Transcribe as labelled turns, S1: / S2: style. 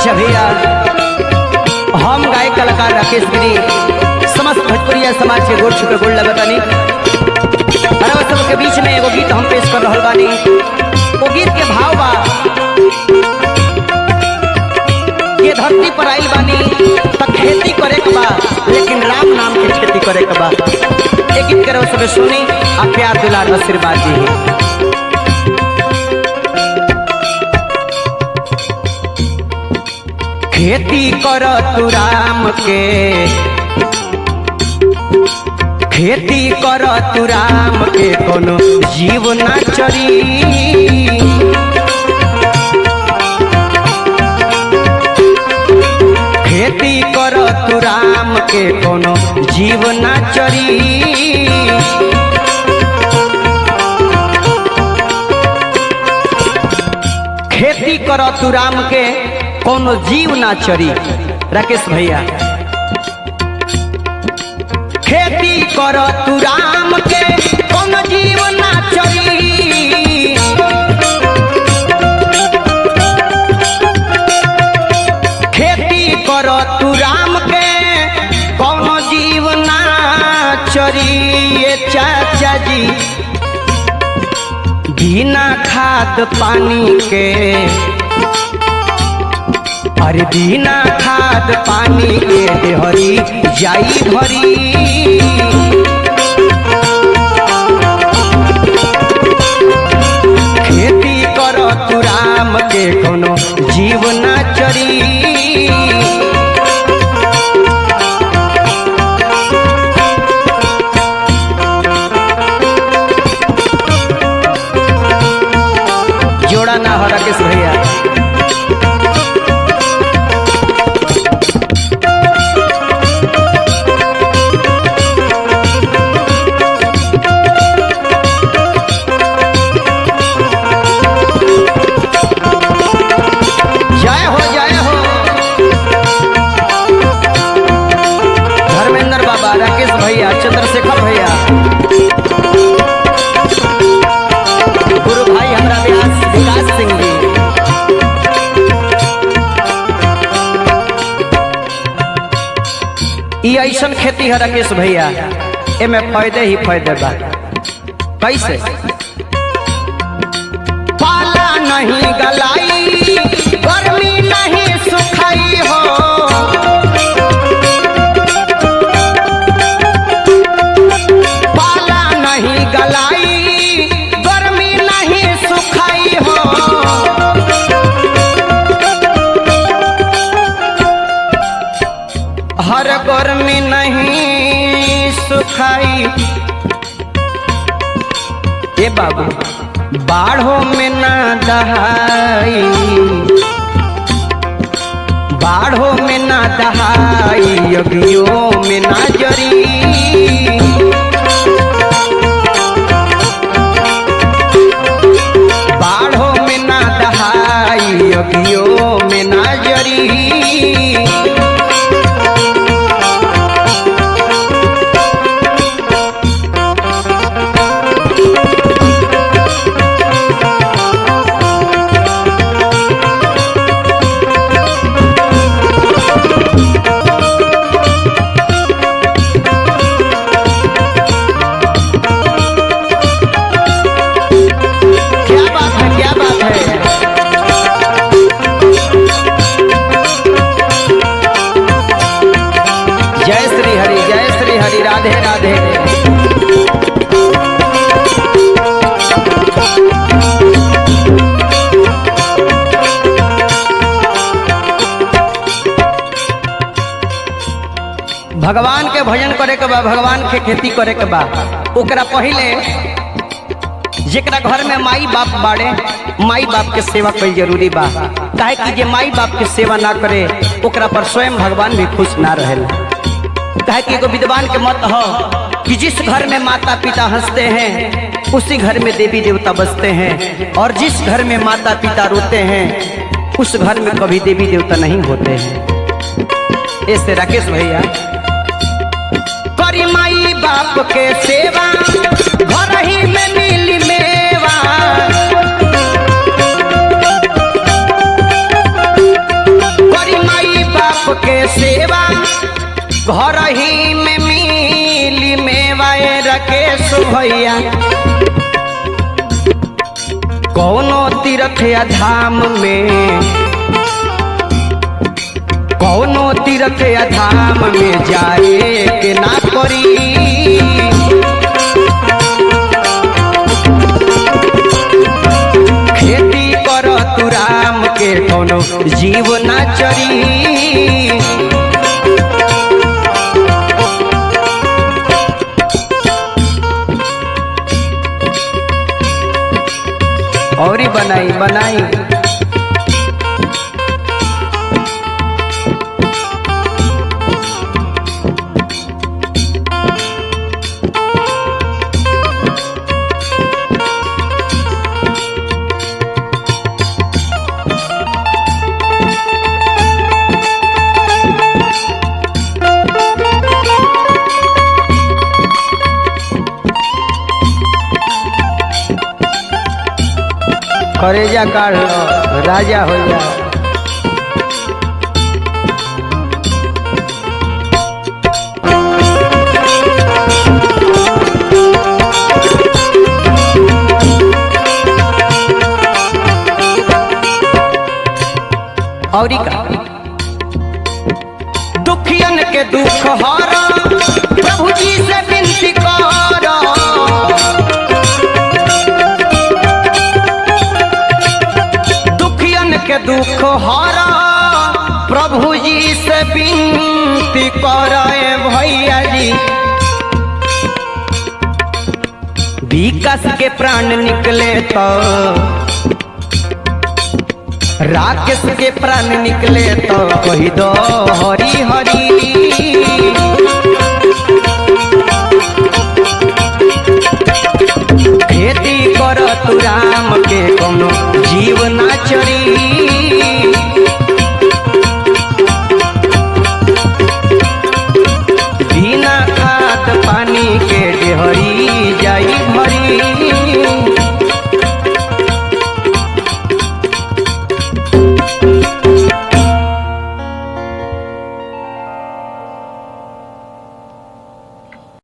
S1: अच्छा भैया हम गायक कलाकार राकेश गिरी समस्त भोजपुरिया समाज के गोड़ छुके गोड़ लगतानी अरब सब के बीच में एगो गीत हम पेश कर रहल बानी वो गीत के भाव बा ये धरती पर आइल बानी त खेती करे के बा लेकिन राम नाम के खेती करे के बा ये गीत के सब सुनी आ प्यार दुलार आशीर्वाद दी खेती कर तू राम के खेती कर तू राम के कोनो जीव ना चरी खेती कर तू राम के कोनो जीव ना चरी खेती कर तू राम के कोनो जीव ना चरी राकेश भैया खेती कर तू राम के कोनो जीव ना चरी खेती कर तू राम के कोनो जीव ना चरी ये चाचा जी बिना खाद पानी के अरे बिना खाद पानी के देहरी जाई भरी खेती कर तू राम के कोनो जीव ना चरी जोड़ा ना हो राकेश भैया जय हो जय हो धर्मेंद्र बाबा राकेश भैया चंद्रशेखर भैया गुरु भाई हमरा व्यास विकास सिंह जी ई ऐसन खेती है राकेश भैया एमे फायदे ही फायदे बा कैसे पाला नहीं गलाई गर्मी नहीं सुखाई हो पाला नहीं गलाई गर्मी नहीं सुखाई हो हर गर्मी नहीं सुखाई ए बाबू बाढ़ों में ना दहाई बाढ़ों में ना दहाई अगियों में ना जरी बाढ़ों में ना दहाई अगियों में ना जरी क्या बात है क्या बात है जय श्री हरि जय श्री हरि राधे राधे भगवान के भजन करे के बा भगवान के खेती करे के बा ओकरा पहिले जेकरा घर में माई बाप बाड़े माई बाप के सेवा कईल जरूरी बा काहे कि जे माई बाप के सेवा ना करे ओकरा पर स्वयं भगवान भी खुश ना रहेला काहे कि एगो विद्वान के मत हो कि जिस घर में माता पिता हंसते हैं उसी घर में देवी देवता बसते हैं और जिस घर में माता पिता रोते हैं उस घर में कभी देवी देवता नहीं होते हैं ऐसे राकेश भैया करी माई बाप के सेवा घर ही में मिली मेवा सेवा घर ही में मिली मेवाए रकेश भैया कौनो तीर्थ या धाम में कौनो तीर्थ या धाम में जाए के ना करी खेती कर तू राम के कोनो जीव ना चरी और ही बनाई बनाई करेजा काढ़ लो राजा हो जा और का दुखियन के दुख हरा प्रभु जी से विनती करो दुखियन के दुख हरा प्रभु जी से विनती करे भैया जी विकास के प्राण निकले तो राकेश के प्राण निकले तो कही दो हरी हरी